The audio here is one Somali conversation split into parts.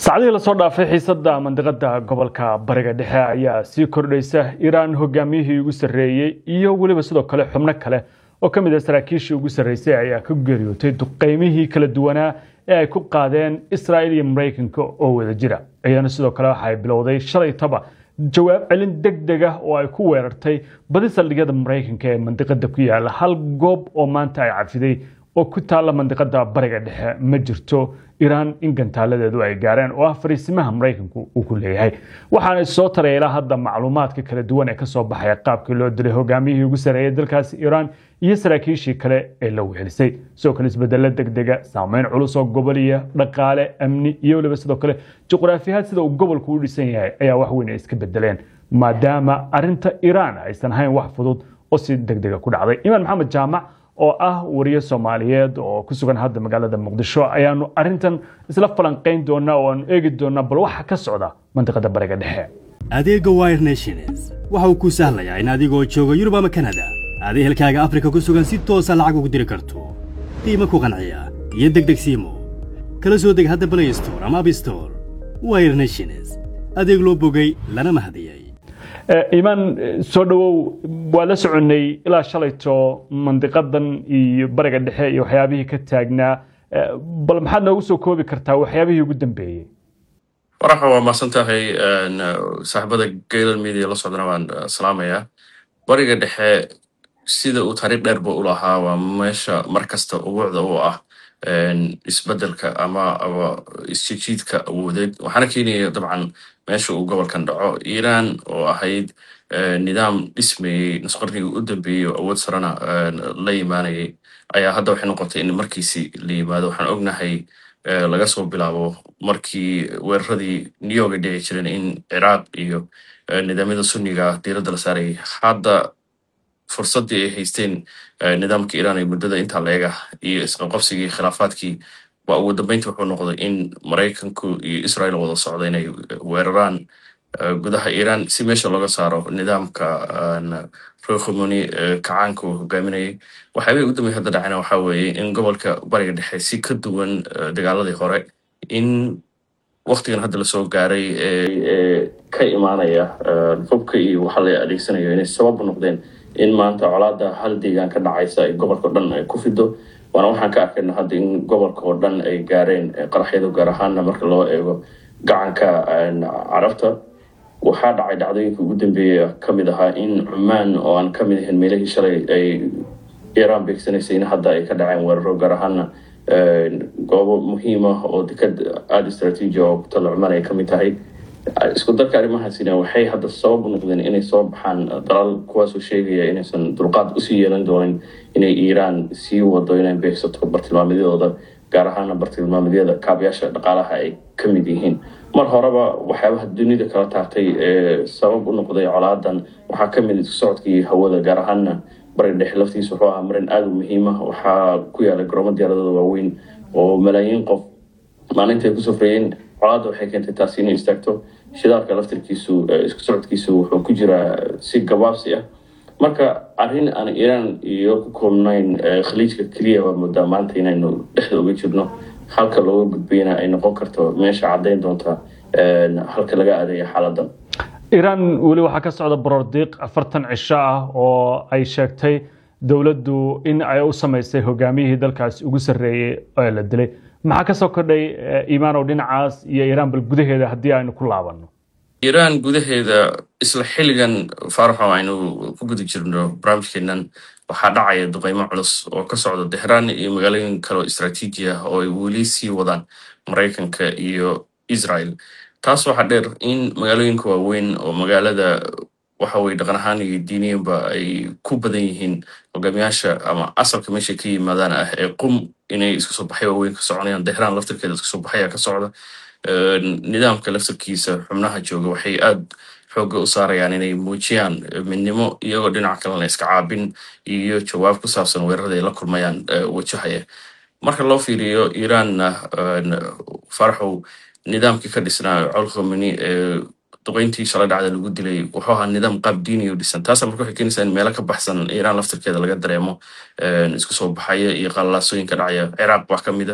saacadihii lasoo dhaafay xiisada mandiqada gobolka bariga dhexe ayaa sii kordhaysa iiraan hogaamiyihii ugu sarreeyey iyo weliba sidoo kale xubno kale oo ka mid ah saraakiishii ugu sarreysay ayaa ka geeriyootay duqeymihii kala duwanaa ee ay ku qaadeen israa'il iyo maraykanka oo wada jira iyana sidoo kale waxa ay bilowday shalaytaba jawaab celin deg deg ah oo ay ku weerartay badi saldhigyada maraykanka ee mandiqada ku yaala hal goob oo maanta ay cafiday oo ku taalla mandiqada bariga dhexe ma jirto iiraan in gantaaladeedu ay gaareen oo ah fariisimaha maraykanku uu ku leeyahay waxaana soo taray ilaa hadda macluumaadka kala duwan ee kasoo baxaya qaabkii loo dilay hogaamiyihii ugu sarreeyay dalkaasi iiraan iyo saraakiishii kale ee la wehelisay sidoo kale isbedelo degdega saameyn culus oo goboliya dhaqaale amni iyo weliba sidoo kale juqraafiyaad sida uu gobolku u dhisan yahay ayaa wax weyn ay iska bedeleen maadaama arinta iiraan aysan ahayn wax fudud oo si degdega ku dhacday imaan maxamed jaamac oo ah wariye soomaaliyeed oo ku sugan hadda magaalada muqdisho ayaanu arintan isla falanqayn doonaa oo aanu eegi doonaa bal waxa ka socda mandiqada bariga dhexe adeegga wire nations waxa uu kuu sahlayaa in adigoo jooga yurub ama kanada aad ehelkaaga afrika ku sugan si toosa lacag ugu diri karto qiimo ku qanciya iyo degdeg siimo kala soo deg hadda blay store ama abstore wire nations adeeg loo bogay lana mahadiyey imaan soo dhowow waa la soconnay ilaa shalayto mandiqadan iyo bariga dhexe iyo waxyaabihii ka taagnaa bal maxaad noogu soo koobi kartaa waxyaabihii ugu dambeeyey waraxa waa mahadsan tahay saaxiibada gaylan media la socdana waan salaamayaa bariga dhexe sida uu taariikh dheerba u lahaa waa meesha mar kasta ubuucda u ah isbedelka ama isjijiidka awoodeed waxaana keenaya dabcan meesha uu gobolkan dhaco iiraan oo ahayd nidaam dhismayey nusqarnigii u dambeeyey oo awood sarena la yimaanayay ayaa hadda waxay noqotay in markiisi la yimaado waxaan ognahay laga soo bilaabo markii weeraradii new york ay dhici jireen in ciraaq iyo nidaamyada sunniga diiradda la saarayay hadda fursaddii ay haysteen nidaamka iiraan ee muddada intaa leega iyo isqabqabsigii khilaafaadkii waa ugu dambeyntii wuxuu noqday in maraykanku iyo israel wada socda inay weeraraan gudaha iiraan si meesha looga saaro nidaamka rokhomoni kacaanka uu hogaaminayay waxyaabay ugu dambey hadda dhacayna waxaa weeye in gobolka bariga dhexe si ka duwan dagaaladii hore in waktigan hadda lasoo gaaray ee ka imaanaya hubka iyo waxa la adeegsanayo inay sabab noqdeen in maanta colaada hal deegaan ka dhacaysa ay gobolka o dhan ay ku fido waana waxaan ka arkayna hadda in gobolka oo dhan ay gaareen qaraxyadu gaar ahaana marka loo eego gacanka carabta waxaa dhacay dhacdooyinka ugu dambeeya ka mid ahaa in cumaan oo aan ka mid ahayn meelihii shalay ay iiraan beegsanaysay in hadda ay ka dhaceen weeraro gaar ahaana goobo muhiim ah oo dekad aada istraatiiji oo tala cumaan ay ka mid tahay isku darka arrimahaasina waxay hadda sabab u noqdeen inay soo baxaan dalal kuwaasoo sheegaya inaysan dulqaad usii yeelan doonin inay iiraan sii wado inay beegsato bartilmaamedyadooda gaar ahaana bartilmaamedyada kaabayaasha dhaqaalaha ay ka mid yihiin mar horeba waxyaabaha dunida kala taartay ee sabab u noqday colaadan waxaa ka mid isku socodkii hawada gaar ahaana bariga dhexe laftiisa wuxuu ahaa marin aada u muhiima waxaa ku yaala garoomo diyaaradooda waaweyn oo malaayiin qof maalintaay ku safreeyeen colaadda waxay keentay taasi inay istaagto shidaalka laftirkiisu isku socodkiisu wuxuu ku jiraa si gabaabsi ah marka arrin aan iiraan iyo ku koobnayn khaliijka keliya waa moodaa maanta inaynu dhexda uga jirno halka looga gudbayna ay noqon karto meesha caddayn doonta halka laga aadaya xaaladan iiraan weli waxaa ka socda borordiiq afartan cisho ah oo ay sheegtay dowladdu in ay u samaysay hogaamiyihii dalkaasi ugu sarreeyey ee la dilay maxaa ka soo kordhay iimaanow dhinacaas iyo iiraan bal gudaheeda haddii aynu ku laabanno iiraan gudaheeda isla xilligan faaraxo aynu ku guda jirno barnaamijkeenan waxaa dhacaya duqeymo culus oo ka socda tehraan iyo magaalooyin kale oo istraatiiji ah oo ay weli sii wadaan maraykanka iyo israel taas waxaa dheer in magaalooyinka waaweyn oo magaalada waxa weye dhaqan ahaan iyo diiniyanba ay ku badan yihiin hogaamiyaasha ama asalka meeshay ka yimaadaan ah ee qum inay isku soo baxay waaweyn ka soconayaan tehraan laftirkeeda isku soo baxaya ka socda nidaamka laftirkiisa xubnaha jooga waxay aad xooga u saarayaan inay muujiyaan midnimo iyagoo dhinaca kalena iska caabin iyo jawaab ku saabsan weerarada ay la kulmayaan wajahaya marka loo fiiriyo iiraanna faraxow nidaamkii ka dhisnaa col khomeni ee duqeyntii shalay dhacda lagu dilay wuxuu ahaa nidaam qaab diiniya u dhisan taasa marka waxay keenaysaa in meelo ka baxsan iiraan laftirkeeda laga dareemo isku soo baxaya iyo qalalaasooyinka dhacaya ciraaq wax ka mida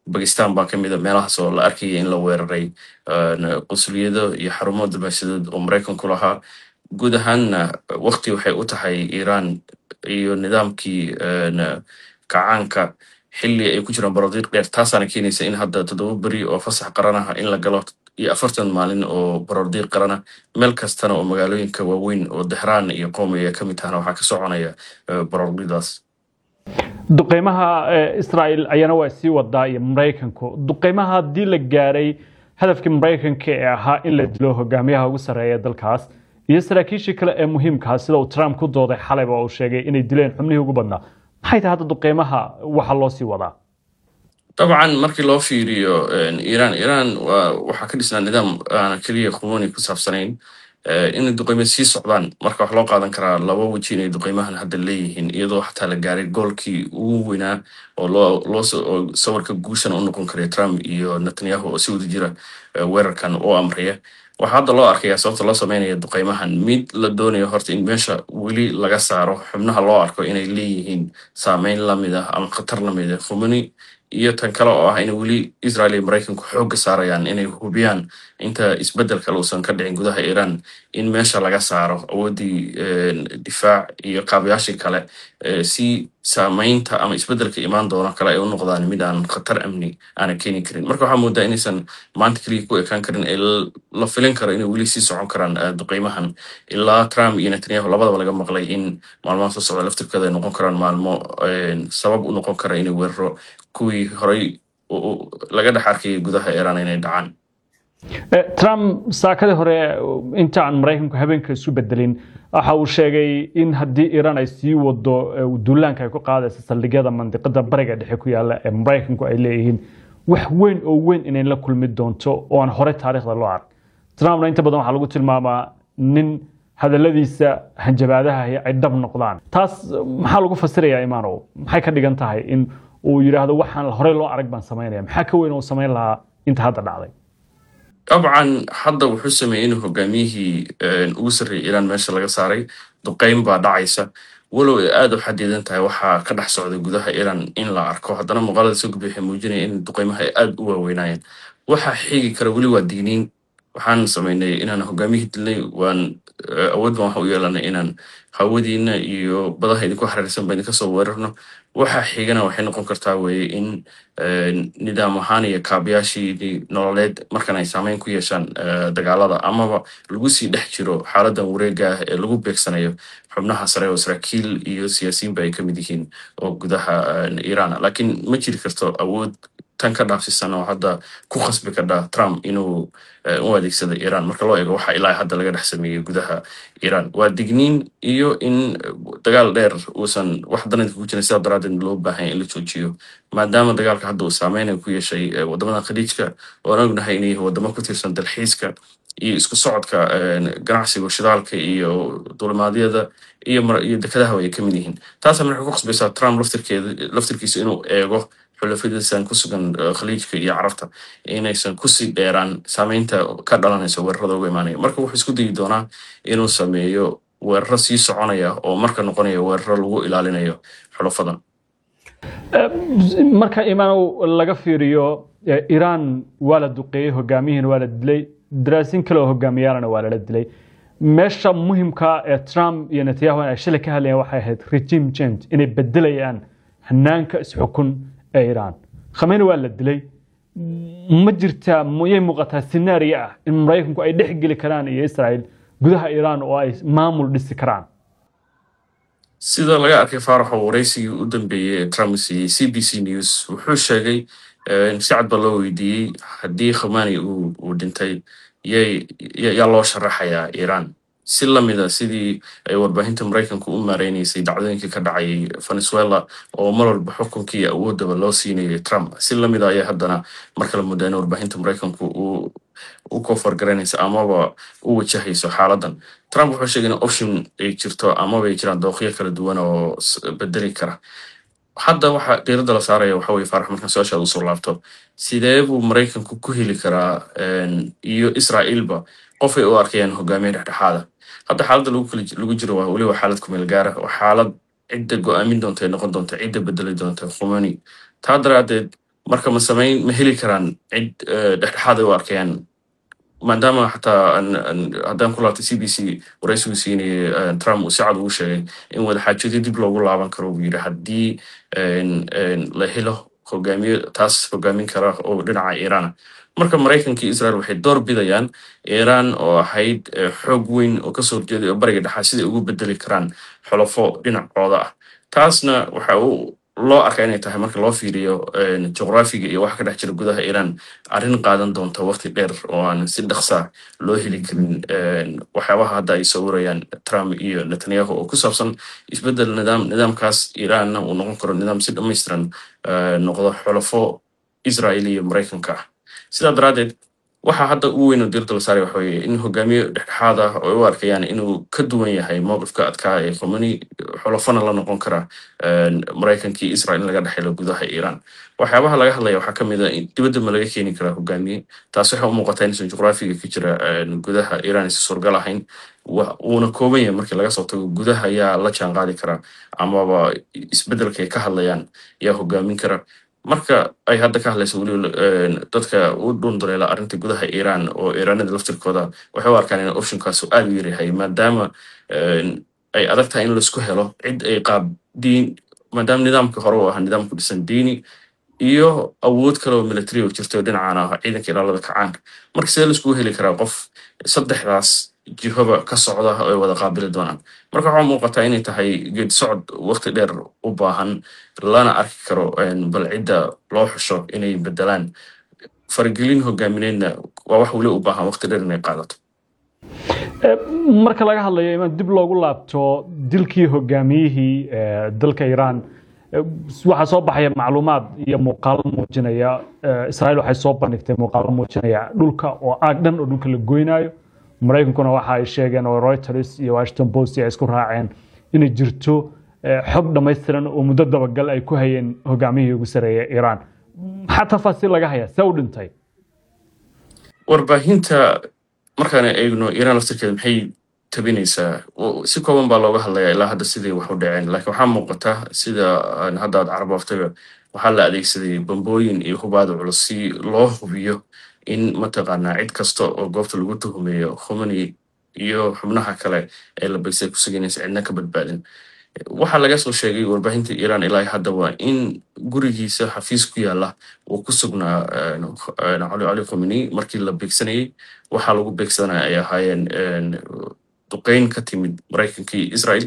bakistan baa ka mid a meelahaas oo la arkaya in la weeraray qusuliyado iyo xarumo dibashadeed oo maraykanku lahaa guud ahaanna waqti waxay u tahay iiraan iyo nidaamkii kacaanka xilli ay ku jiraan barodiiq dheer taasaana keenaysa in hadda toddoba beri oo fasax qaran ah in la galo iyo afartan maalin oo barodiiq qarana meel kastana oo magaalooyinka waaweyn oo dahraan iyo qoom ay ka mid tahana waxaa ka soconaya barodiiqdaas duqeymaha israel ayana waa sii wadaa iyo maraykanku duqeymaha haddii la gaaray hadafkii maraykanka ee ahaa in la dilo hogaamiyaha ugu sarreeya dalkaas iyo saraakiishii kale ee muhiimkaa sida uu trump ku dooday xalayba uu sheegay inay dileen xubnihii ugu badnaa maxay tahay hadda duqeymaha waxa loo sii wadaa dabcan markii loo fiiriyo iiraan iiraan waxaa ka dhisnaa nidaam aana keliya khumoni ku saabsanayn inay duqeymo sii socdaan marka wax loo qaadan karaa laba weji inay duqeymahan hadda leeyihiin iyadoo xataa la gaaray goolkii ugu weynaa oo loo sawirka guushana u noqon karay trump iyo netanyahu oo si wada jira weerarkan u amraya waxaa hadda loo arkayaa sababta loo sameynaya duqeymahan mid la doonayo horta in meesha weli laga saaro xubnaha loo arko inay leeyihiin saameyn lamid ah ama khatar lamid ah khumani iyo tan kale oo ah inay weli israel iyo maraykanku xoogga saarayaan inay hubiyaan inta isbeddel kale uusan ka dhicin gudaha iiraan in meesha laga saaro awooddii difaac iyo qaabayaashii kale si saameynta ama isbeddelka imaan doono kale ay u noqdaan mid aan khatar amni aana keeni karin marka waxaa moodaa inaysan maanta keliya ku ekaan karin ee la filin karo inay weli sii socon karaan duqeymahan ilaa trump iyo netanyahu labadaba laga maqlay in maalmaha soo socda laftirkooda ay noqon karaan maalmo sabab u noqon kara inay weeraro kuwii horey laga dhex arkayay gudaha iiraan inay dhacaan trump saakadii hore inta aan maraykanku habeenka isu bedelin waxa uu sheegay in haddii iiraan ay sii wado duulaanka ay ku qaadaysa saldhigyada mandiqada bariga dhexe ku yaala ee maraykanku ay leeyihiin wax weyn oo weyn inay la kulmi doonto oo aan hore taariikhda loo ark trumpna inta badan waxaa lagu tilmaamaa nin hadaladiisa hanjabaadaha ay dhab noqdaan taas maxaa lagu fasirayaa imaanow maxay ka dhigan tahay in uu yidhaahdo waxaan horey loo arag baan samaynaya maxaa ka weyn oo samayn lahaa inta hadda dhacday dabcan hadda wuxuu sameeyey inuu hogaamiyihii ugu sarreeyay iiraan meesha laga saaray duqeyn baa dhacaysa walow ay aada u xadidan tahay waxaa ka dhex socday gudaha iiraan in la arko haddana muuqaalada soo gudbay waxay muujinaya in duqeymaha ay aada u waaweynaayeen waxaa xigi kara weli waa digniin waxaan samaynay inaan hogaamiyihii dilnay waan awood baan waxa u yeelanay inaan hawadiina iyo badaha idinku xariirsan ba idinka soo weerarno waxaa xigana waxay noqon kartaa weye in nidaam ahaan iyo kaabayaashii nololeed markan ay saameyn ku yeeshaan dagaalada amaba lagu sii dhex jiro xaaladan wareega ah ee lagu beegsanayo xubnaha sare oo saraakiil iyo siyaasiyiinba ay ka mid yihiin oo gudaha iiraan laakiin ma jiri karto awood tan ka dhaafsisan oo hadda ku khasbi kadha trump inuu u adeegsado iiraan marka loo eego waxa ilaa hadda laga dhex sameeyey gudaha iiraan waa digniin iyo in dagaal dheer uusan wax danadka ku jirin sidaa daraadeed loo baahanya in la joojiyo maadaama dagaalka hadda uu saameynay ku yeeshay wadamada khaliijka oan ognahay inay wadamo ku tirsan dalxiiska iyo isku socodka ganacsiga shidaalka iyo dulimaadyada iyo dekedahaba ay ka mid yihiin taasna waxay ku khasbaysaa trump laftirkiisa inuu eego xulafadiisan ku sugan khaliijka iyo carabta inaysan kusii dheeraan saameynta ka dhalanaysa weerarada uga imaanaya marka wuxuu isku dayi doonaa inuu sameeyo weeraro sii soconaya oo marka noqonaya weeraro lagu ilaalinayo xulafadan marka imaanow laga fiiriyo iiraan waa la duqeeyey hogaamiyihiina waa la dilay daraasiin kale oo hogaamiyaalana waa lala dilay meesha muhimka ee trump iyo netanyahu ay shalay ka hadlayaan waxay ahayd regime change inay bedelayaan hanaanka isxukun ee iiraan khameyni waa la dilay ma jirtaa miyay muuqataa scenario ah in maraykanku ay dhex geli karaan iyo israel gudaha iiraan oo ay maamul dhisi karaan sida laga arkay faaraxo waraysigii u dambeeyey ee trump siiyey c b c news wuxuu sheegay si cad ba loo weydiiyey haddii khamani uu dhintay yaa loo sharaxayaa iiraan si lamida sidii ay warbaahinta maraykanku u maareynaysay dhacdooyinkii ka dhacayay venezuela oo mar walba xukunkii iyo awoodaba loo siinayay trump si lamida ayaa haddana mar kale muddaa in warbaahinta maraykanku u kofargaraynaysa amaba u wajahayso xaaladan trump wuxuu sheegay in option ay jirto amaba ay jiraan dooqyo kala duwan oo bedeli kara hadda waxa diiradda la saaraya waxa weye faarax markan su-aashaada usoo laabto sidee buu maraykanku ku heli karaa iyo israa'iilba qofay u arkayaan hogaamiye dhexdhexaada hadda xaaladda lagu jiro waa weliba xaalad kumeel gaara waa xaalad cidda go-aamin doonta ee noqon doonta cidda bedeli doonta khumani taa daraadeed marka ma samayn ma heli karaan cid eh, dhexdhexaad ay u arkayaan maadaama xataa aan- aan- haddaan ku laabtay c b c waraysigu siinayay eh, trump uu si cad ugu sheegay in wadaxaajoodyo dib loogu laaban karo buu yidhi haddii en- en la helo hogaamiye taas hogaamin kara oo dhinaca iiraan ah marka maraykanka iyo israel waxay door bidayaan iiraan oo ahayd eh, xoog weyn oo kasoo horjeeday oo bariga dhexaa siday ugu bedeli karaan xulafo dhinacooda ah taasna waxa uu loo arkaa inay tahay marka loo fiiriyo en, juqraafiga iyo waxa ka dhex jira gudaha iiraan arrin qaadan doonta waqti dheer oo aan si dhaqsa loo heli karin en, waxyaabaha hadda ay sawirayaan trump iyo netanyahu oo ku saabsan isbedel nidaam nidaamkaas iiraanna uu noqon karo nidaam si dhammaystiran eh, noqdo xulafo israel iyo maraykanka ah sidaa daraaddeed waxa hadda ugu weyn oo diirda la saaray waxa weeye in hogaamiye dhexdhexaad ah oo ay u arkayaan inuu ka duwan yahay mowqifka adkaa ee khomeni xulafana la noqon kara en, maraykankii israel in laga dhexelo gudaha iiraan waxyaabaha laga hadlaya waxaa ka mid a in dibadda ma laga keeni karaa hogaamiye taas waxay u muuqataa inaysan juqraafiga ka jira en, gudaha iiraan aysan suurgal ahayn wa- wuuna kooban yahay markii laga soo tago gudaha ayaa la jaan qaadi kara amaba isbedelka ay ka hadlayaan yaa hogaamin kara marka ay hadda ka hadlayso weliba en, dadka u dhunduleela arrinta gudaha iiraan oo iiraanada laftirkooda waxay u arkaan in optionkaas uu aad u yaryahay maadaama en, ay adag tahay in laisku helo cid ay qaab diin maadaama nidaamkii hore uu ahaa nidaam ku dhisan diini iyo awood kale oo military oo jirta oo dhinacaan ah ciidanka ilaalada kacaanka marka sidee laiskugu heli karaa qof saddexdaas jihoba ka socda oo ay wada qaabili doonaan marka waxaa muuqataa inay tahay geed socod waqti dheer u baahan lana arki karo en, bal cidda loo xusho inay bedelaan faragelin hogaamineedna waa wax weli u baahan waqti dheer inay qaadato Eh, marka laga hadlayo in dib loogu laabto dilkii hogaamiyihii eh, dalka iiraan eh, waxaa soo baxaya macluumaad iyo muuqaalo muujinaya eh, israel waxay soo bandhigtay muuqaalo muujinaya dhulka oo aag dhan oo dhulka la goynayo maraykankuna waxa ay sheegeen oo reuters iyo washington post ay isku raaceen inay jirto eh, xog dhammaystiran oo muddo dabagal ay ku hayeen hogaamiyihii ugu sareeya iiraan maxaa tafaasiil laga haya see u dhintay warbaahinta markaan eegno iiraan laftirkeeda maxay tabinaysaa O- si kooban baa looga hadlayaa ilaa hadda sidii wax u dhaceen laakiin waxaa muuqata sida aan hadda aad carabooftayba waxaa la adeegsaday bambooyin iyo hubaada culus si loo hubiyo in mataqaanaa cid kasta oo goobta lagu tuhumeeyo khomeni iyo xubnaha kale ee la begsay ku suganaysa cidna ka badbaadin waxaa laga soo sheegay warbaahinta iiraan ilaa hadda waa in gurigiisa xafiis ku yaala uu ku sugnaa en, en, cali cali khomeni markii la beegsanayay waxaa lagu beegsanaya ay ahaayeen en, duqeyn ka timid maraykanka iyo israel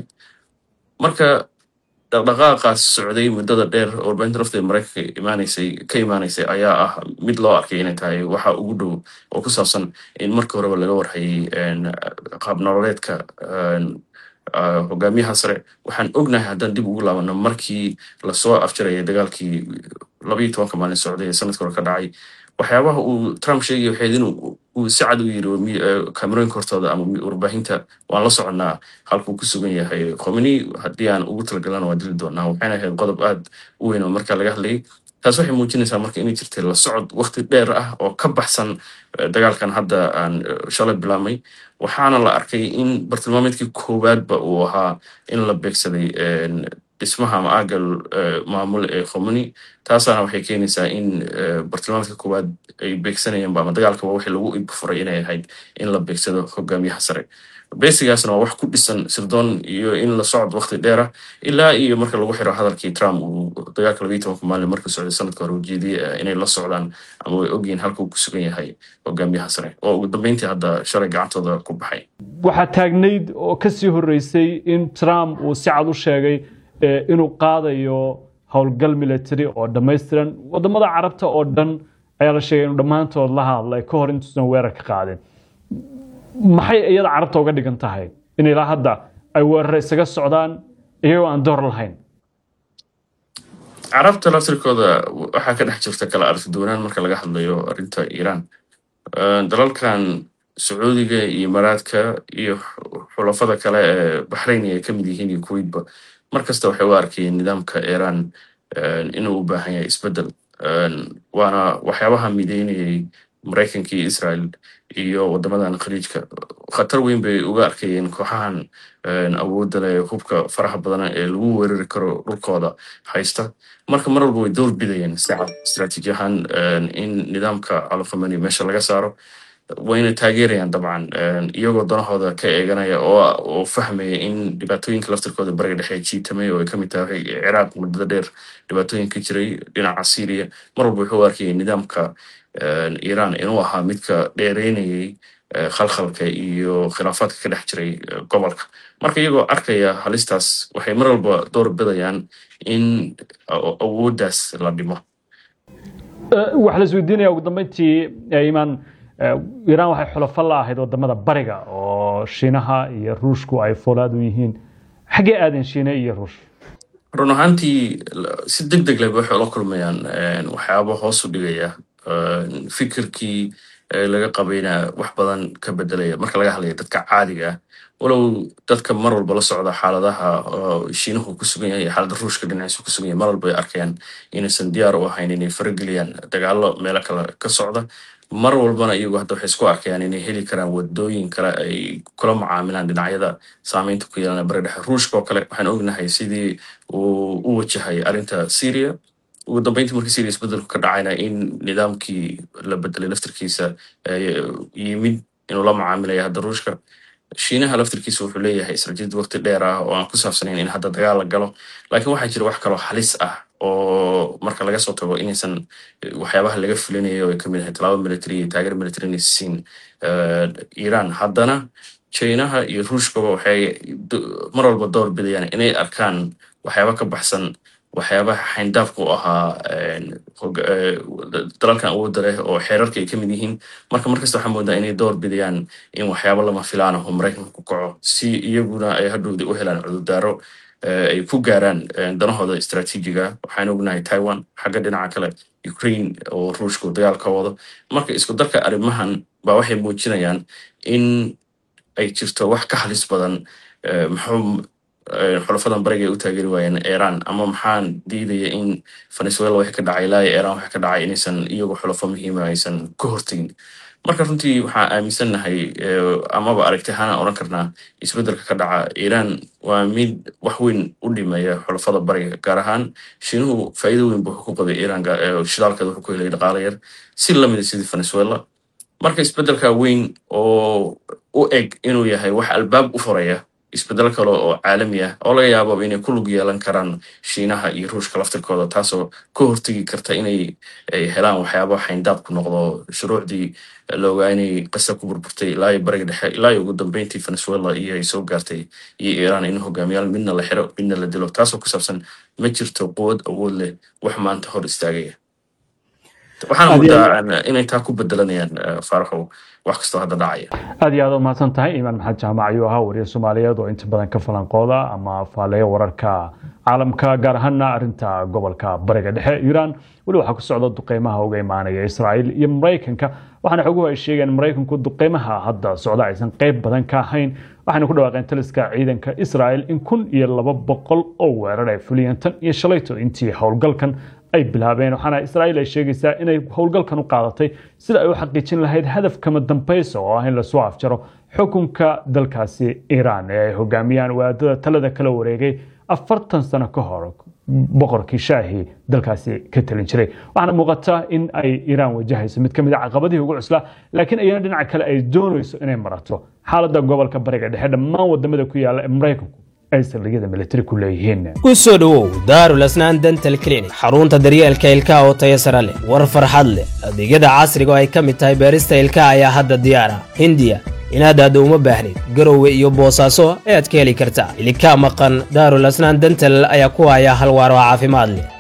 marka dhaqdhaqaaqaas socday muddada dheer oo warbaahinta lafteeda maraykanka imaanaysay ka imaanaysay ayaa ah mid loo arkay inay tahay waxa ugu dhow oo ku saabsan in markii horeba laga warhayay en, qaab nololeedka en, ah, hogaamiyaha sare waxaan ognahay haddaan dib ugu laabano markii lasoo afjarayay dagaalkii labayo tobanka maalin socday ee sanadka hore ka dhacay waxyaabaha uu trump sheegaya waxayd inuu uu si cad u yiri oo mi- eh, kaamerooyinka hortooda ama mi- warbaahinta waan la soconnaa halkuu ku sugan yahay khomeni haddii aan ugu talagalana waa dili doonaa waxayna ahayd qodob aad u weyn oo marka laga hadlayay taas waxay muujinaysaa marka inay jirtay la socod waqti dheer ah oo ka baxsan eh, dagaalkan hadda aan eh, shalay bilaabmay waxaana la arkay in bartilmaameedkii koowaadba uu ahaa in la beegsaday en, dhismaha ama aaga eh, maamul ee khomeni taasaana waxay keenaysaa in eh, bartilmaameedka koowaad ay beegsanayaanba ama dagaalkaba wixii lagu ibfuray inay ahayd in la beegsado hogaamiyaha sare besigaasna waa wax ku dhisan sirdoon iyo in la socod waqti dheera ilaa iyo marka lagu xiro hadalkii trump uu dagaalka labayo tobanka maalin markuu socday sanadka hore ujeediyey eh, inay la socdaan ama way ogyihiin halka uu ku sugan yahay hogaamiyaha sare oo ugu dambeyntii hadda shalay gacantooda ku baxay waxaa taagnayd oo ka sii horreysay in trump uu si cad u sheegay eh, inuu qaadayo howlgal military oo dhammaystiran wadamada carabta oo dhan ayaa la sheegay inuu dhammaantood la hadlay ka hor intuusan weerar ka qaadin maxay iyada carabta uga dhigan tahay in ilaa hadda ay weerar isaga socdaan iyagoo aan door lahayn carabta laftirkooda waxaa ka dhex jirta kala aragti duwanaan marka laga hadlayo arrinta iiraan Eh, dalalkan sacuudiga iyo imaaraadka iyo xulafada kale ee baxrayn ay ka mid yihiin iyo kuwaitba mar kasta waxay u arkayeen nidaamka iiraan eh, inuu u baahan yahay isbedel Eh, waana waxyaabaha mideynayay maraykanka iyo israel iyo wadamadan khaliijka khatar weyn bay uga arkayeen kooxahan awoodda leh hubka faraha badan ee lagu weerari karo dhulkooda haysta marka mar walba way door bidayeen sicad istaraatiiji ahaan in nidaamka alkhamani meesha laga saaro wayna taageerayaan dabcan iyagoo danahooda ka eeganaya oo fahmaya in dhibaatooyinka laftirkooda bariga dhexe jiitamay oo ay kamid tahay ciraaq muddada dheer dhibaatooyin ka jiray dhinaca syria mar walba wuxuu arkayay nidaamka iran inuu ahaa midka dheereynayay khalkhalka iyo khilaafaadka ka dhex jiray gobolka marka iyagoo arkaya halistaas waxay mar walba door bidayaan in awooddaas la dhimo waxaa la isweydiinaya ugu dambeyntii imaan iiraan waxay xulafo la ahayd wadamada bariga oo shiinaha iyo ruushku ay foolaad u yihiin xaggee aadeen shiine iyo ruush run ahaantii si deg deg leh ba waxay ula kulmayaan waxyaaba hoos u dhigaya fikirkii laga qabayna wax badan ka bedelaya marka laga hadlaya dadka caadiga ah walow dadka mar walba la socda xaaladaha shiinuhu ku sugan yahay xaalada ruushka dhinaciisu ku sugan yahay mar walba ay arkayaan inaysan diyaar u ahayn inay farageliyaan dagaalo meelo kale ka socda mar walbana iyagu hadda waxay isku arkayaan inay heli karaan wadooyin kale ay kula macaamilaan dhinacyada saameynta ku yeelana bari dhexe ruushka oo kale waxaan ognahay sidii uu u wajahay arrinta syria ugu dambeyntii markii syria isbedelku ka dhacayna in nidaamkii la bedelay laftirkiisa yimid inuu la macaamilaya hadda ruushka shiinaha laftirkiisa wuxuu leeyahay israjid waqti dheer ah oo aan ku saabsanayn in hadda dagaal la galo laakiin waxaa jira wax kaloo halis ah oo marka laga soo tago inaysan waxyaabaha laga fulinayo ay kamid ahay talaabo military iyo taageer military inay siin iran haddana chinaha iyo ruushkaba waxay mar walba door bidayaan inay arkaan waxyaaba ka baxsan waxyaabaha xayndaafka u ahaa dalalkan awoodda leh oo xeerarka ay ka mid yihiin marka markasta waxaa moodaa inay door bidayaan in waxyaabo lama filaan aho maraykanka ku kaco si iyaguna ay hadhowda u helaan cudurdaaro ay ku gaaraan danahooda istaraatiijiga waxaan ognahay taiwan xagga dhinaca kale ukraine oo ruushku dagaal ka wado marka isku darka arrimahan baa waxay muujinayaan in ay jirto wax ka halis badan muxuu xulafadan bariga ay u taageeri waayeen iran ama maxaan diidaya in venezuela wixii ka dhacay ilaa iran wixii ka dhacay inaysan iyagoo xulafo muhiima aysan ka hortegin marka runtii waxaan aaminsannahay amaba aragti ahaana odhan karnaa isbeddelka ka dhaca iran waa mid wax weyn u dhimaya xulafada bariga gaar ahaan shiinuhu faa'iido weyn bu wuxuu ku qabay iran shidaalkeeda wuxuu ku helay dhaqaale yar si lamida sidii venezuela marka isbeddelka weyn oo u eg inuu yahay wax albaab u furaya isbeddel kale oo caalami ah oo laga yaababa inay ku lug yeelan karaan shiinaha iyo ruushka laftirkooda taasoo ka hortegi karta inay helaan waxyaaba xayndaabku noqdo shuruucdii la ogaa inay qasa ku burburtay ilaa iyo bariga dhexe ilaa iyo ugu dambeyntii venezuela iyo ay soo gaartay iyo iran in hogaamiyaal midna la xiro midna la dilo taasoo ku saabsan ma jirto quwad awood leh wax maanta hor istaagaya waxaana moodaa inay taa ku bedelanayaan faaraxow wax kastoo hadda dhacaya aad iyo aad u mahadsan tahay imaan maxamed jaamac ayuu ahaa wariye soomaaliyeed oo inta badan ka falanqooda ama faaleeya wararka caalamka gaar ahaana arinta gobolka bariga dhexe iiraan weli waxaa ku socda duqeymaha uga imaanaya israa'iil iyo maraykanka waxaana xoguhu ay sheegeen maraykanku duqeymaha hadda socda aysan qeyb badan ka ahayn waxayna ku dhawaaqeen taliska ciidanka israa'iil in kun iyo laba boqol oo weerar ay fuliyeen tan iyo shalayto intii howlgalkan ay bilaabeen waxaana israa'iil ay sheegaysaa inay howlgalkan u qaadatay sida ay u xaqiijin lahayd hadafkama dambaysa oo ah in lasoo afjaro xukunka dalkaasi iiraan ee ay hogaamiyaan waadada talada kala wareegay afartan sano ka hor boqorkii shaahi dalkaasi ka talin jiray waxaana muuqata in ay iiraan wajahayso mid ka mid a caqabadihii ugu cuslaa laakiin ayana dhinaca kale ay doonayso inay marato xaaladda gobolka bariga dhexe dhammaan wadamada ku yaala ee maraykanku ay saldhigyada militari ku leeyihiin ku soo dhowow daarul asnaan dental clinic xarunta daryeelka ilkaha oo tayo sare leh war farxad leh adeegyada casriga oo ay ka mid tahay beerista ilkaha ayaa hadda diyaar ah hindiya inaad aaddo uma baahnid garowe iyo boosaaso ayaad ka heli kartaa ilkaa maqan daarul asnaan dental ayaa ku haya hal waar oo caafimaad leh